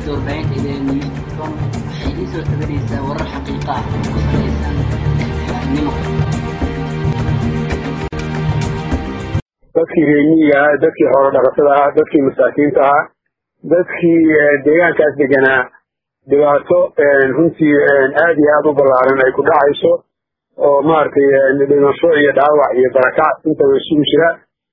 shabakadda warbaahinta idn newscom waxay idiin soo tabanaysaa warar xaqiiqa ah oo ku salaysan xaaqnimo dadkii reemiyiga ahaa dadkii xoolo dhaqatada ahaa dadkii masaakiinta ahaa dadkii deegaankaas deganaa dhibaato runtii aad iyo aad u ballaaran ay ku dhacayso oo maaragtay dhimasho iyo dhaawac iyo barakac intaba isugu jira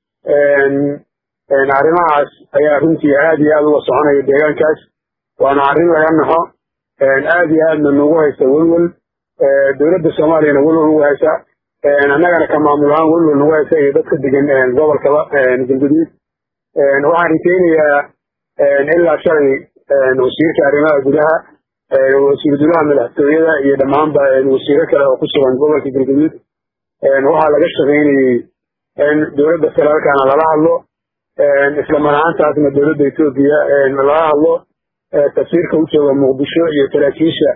arrimahaas ayaa runtii aad iyo aad uga soconaya deegaankaas waana arrin laga naxo aad iyo aadna nagu haysa welwel dowladda soomaaliyana welwel ugu haysa annagana ka maamul ahaan welwel nagu haysa iyo dadka degan gobolkaba galguduud waxaan rikeynayaa ilaa shalay wasiirka arrimaha gudaha wasiir dulaha madaxtooyada iyo dhammaanba wasiiro kale oo ku sugan gobolka galguduud waxaa laga shaqaynayey in dowladda federaalkana lala hadlo isla mar ahaantaasna dowladda etoobiya lala hadlo tafsiirka u jooga muqdisho iyo saraakiisha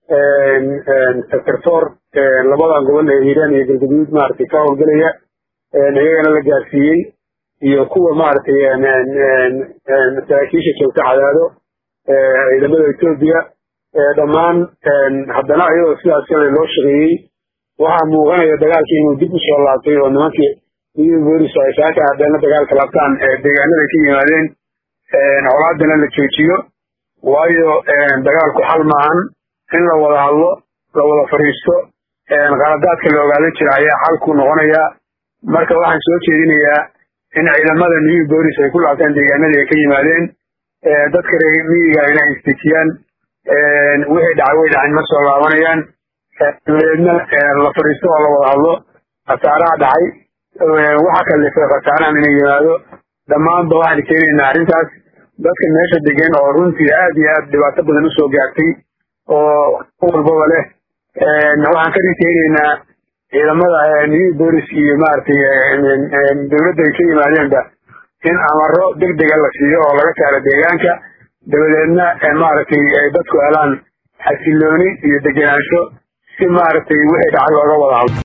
sector labadan gobol ee hiiraan iyo galguduud maaragtay ka howlgelaya iyagana la gaarsiiyey iyo kuwa maaragtay saraakiisha joogta cadaado ciidamada etoobiya dhammaan haddana iyadoo sidaas kale loo shaqeeyey waxaa muuqanaya dagaalkii inuu dib u soo laabtay oo nimankii midii boolis ay saaka haddana dagaalka laabtaan deegaanada ka yimaadeen colaadana la joojiyo waayo dagaalku xal maahan in la wada hadlo la wada fadhiisto qaladaadka la ogaadan jira ayaa xalku noqonaya marka waxaan soo jeedinayaa in ciidamada new bolis ay ku laabtaan deegaanadii ay ka yimaadeen dadka reer miyiga inay istejiyaan wixii dhacay way dhacin ma soo laabanayaan dabadeedna la fadhiisto oo la wada hadlo khasaaraha dhacay waxa kalifay khasaarahan inay yimaado dhammaanba waxaan keenaynaa arrintaas dadka meesha degan oo runtii aad iyo aad dhibaato badan usoo gaartay oo walbaba leh waxaan ka rikeynaynaa ciidamada new bolis iyo maaragtay dowladda ay ka yimaadeenba in amaro deg dega la siiyo oo laga saaro deegaanka dabadeedna maaragtay ay dadku helaan xasilooni iyo degenaansho si maaragtay wixii dhacay looga wada hadlo